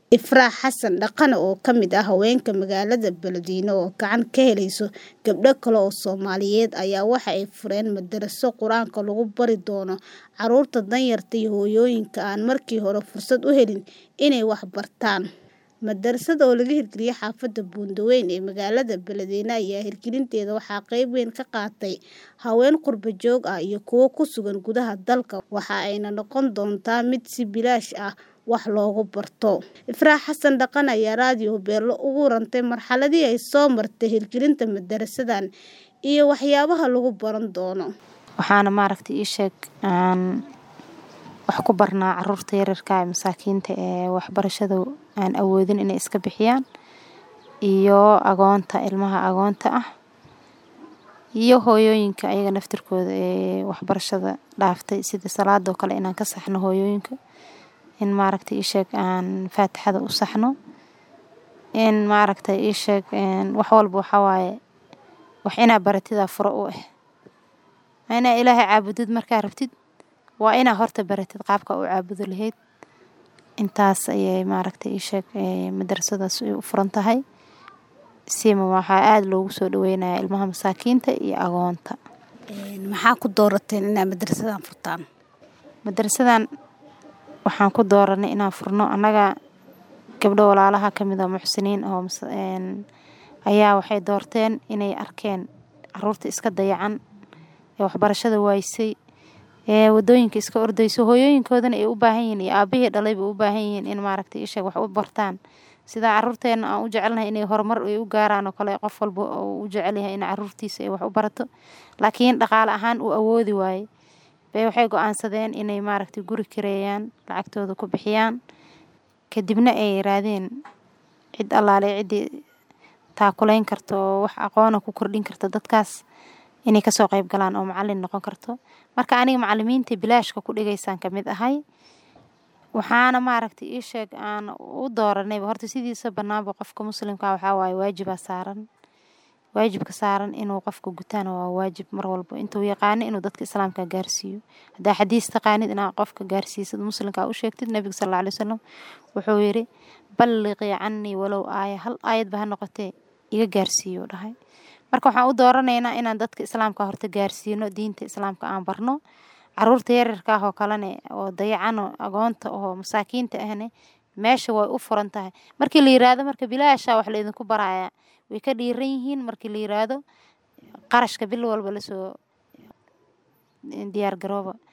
Ifraax Xasan Dhaqane oo ka mid ah haweenka magaalada Beledweyne oo gacan ka helayso gabdho kale oo Soomaaliyeed ayaa waxa ay fureen madaraso Qur'aanka lagu bari doono carruurta danyarta iyo hooyooyinka aan markii hore fursad u helin inay wax bartaan. Madarasada oo laga hirgeliyay xaafadda Buundooyin ee magaalada Beledweyne ayaa hirgelinteeda waxaa qayb weyn ka qaatay haween qurbo joog ah iyo kuwo ku sugan gudaha dalka waxa ayna noqon doontaa mid si bilaash ah wax loogu barto. Ifraax Xasan Dhaqane ayaa raadiyo Beelo uga warantay marxaladii ay soo martay hirgelinta madarasadan iyo waxyaabaha lagu baran doono. Waxaana maaragtay ii sheeg aan wax ku barnaa carruurta yaryarka ah ee masaakiinta ee waxbarashada aan awoodin inay iska bixiyaan iyo agoonta ilmaha agoonta ah iyo hooyooyinka ayaga naftirkooda ee waxbarashada dhaaftay sida salaadoo kale inaan ka saxno hooyooyinka in maaragtay ii sheeg aan faatixada u saxno in maaragtay ii sheeg wax walba waxaa waaye wax inaa baratidaa furo u ah inaa ilaahay caabudid markaa rabtid waa inaa horta baratid qaabka u caabudo lahayd intaas ayay maaragtay ii sheeg madarasadaas ay u furan tahay siima waxaa aada loogu soo dhaweynayaa ilmaha masaakiinta iyo agoonta Maxaa ku doorateen inaad madarasadan furtaan? madarasadan waxaan ku dooranay inaan furno annaga gabdho walaalaha ka mid ah muxsiniin oo ayaa waxay doorteen inay arkeen carruurta iska dayacan ee waxbarashada waaysay ee wadooyinka iska ordayso hooyooyinkoodana ay u baahan yihiin iyo aabihii dhalayba u baahan yihiin in maaragtay ii sheeg wax u bartaan sida carruurteena aan u jecelnahay inay horumar ay u gaaraan oo kale qof walba uu u jecel yahay in carruurtiisa ay wax u barato laakiin dhaqaale ahaan uu awoodi waaye bay waxay go-aansadeen inay maaragtay guri kireeyaan lacagtooda ku bixiyaan kadibna ay raadeen cid allaale ciddii taakulayn karto oo wax aqoona ku kordhin karta dadkaas inay kasoo qayb galaan oo macallin noqon karto marka aniga macallimiinta bilaashka ku dhigaysaan ka mid ahay waxaana maaragtay ii sheeg aan u dooranayba horta sidiisa bannaanba qofka muslimka waxaa waaye waajibaa saaran waajibka saaran inuu qofka gutaana waa waajib mar walba intuu yaqaano inuu dadka islaamka gaarsiiyo haddaa xadiis taqaanid inaa qofka gaarsiisad muslimka u sheegtid nabiga sal alla alay wasalam wuxuu yidhi balliqii cannii walow aaya hal aayadba ha noqotee iga gaarsiiyo dhahay marka waxaan u dooranaynaa inaan dadka islaamka horta gaarsiino diinta islaamka aan barno carruurta yaryarka ah oo kalene oo dayacano agoonta oo masaakiinta ahne meesha way u furan tahay markii la yiraahdo marka bilaasha wax laydinku barayaa way ka dhiiran yihiin markii la yiraahdo qarashka bil walba lasoo diyaar garooba